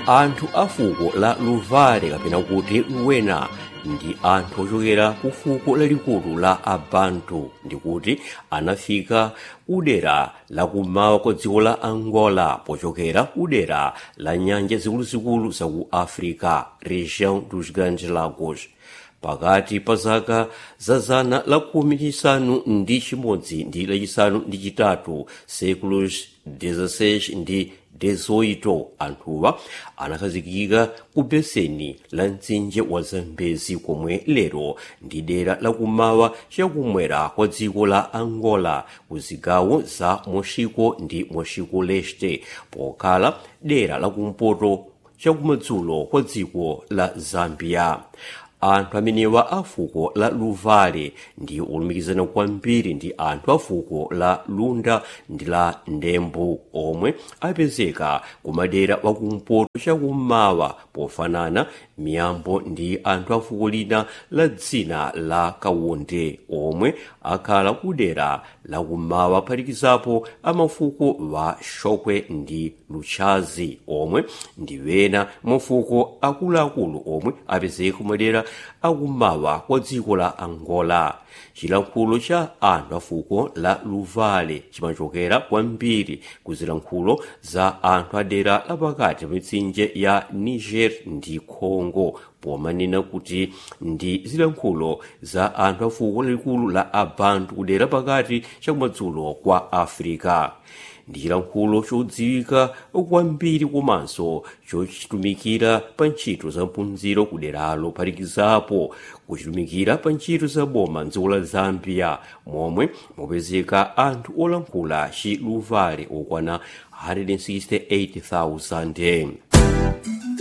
anthu a fuko la luvale kapena kuti luwena ndi anthu ochokera ku fuko lalikulu la abantu ndikuti anafika kudera lakumawa kwa dziko la angola pochokera kudera la nyanja zikuluzikulu za ku africa região dos grandes lagos pakati pa zaka za zana la khumi chisanu ndi chimodzi ndi lachisanu ndi chitatu séculos 16 ndi 18 anthuwa anakhazikika ku beseni la mtsinje wa zambezi komwe lero ndi dera lakumawa chakumwera kwa dziko la angola ku zigawo za moxico ndi moxico leste pokhala dera lakumpoto chakumadzulo kwa dziko la zambia anthu amenewa a fuko la luvale ndi olumikizana kwambiri ndi anthu a fuko la lunda ndi la ndembo omwe apezeka kumadera wakumpoto chakummawa pofanana miyambo ndi anthu a fuko lina la dzina la kawonde omwe akhala kudera lakummawa phatikizapo amafuko wa shokwe ndi luchazi omwe ndi wena mafuko akuluakulu omwe apezeka kumadera akummawa kwa dziko la angola chilankhulo cha anthu a fuko la luvale chimachokera kwambiri ku zilankhulo za anthu a dera lapakati pa mitsinje ya niger ndi congo pomanena kuti ndi zilankhulo za anthu a fuko lalikulu la abantu kudera pakati chakumadzulo kwa africa ndi chilankhulo chodziwika kwambiri komanso chochitumikira pa ntchito za mphunziro kuderalo phatikizapo kuchitumikira pa ntchito za boma mdziko la zambia momwe mopezeka anthu olankhula chiluvale okwana 168,000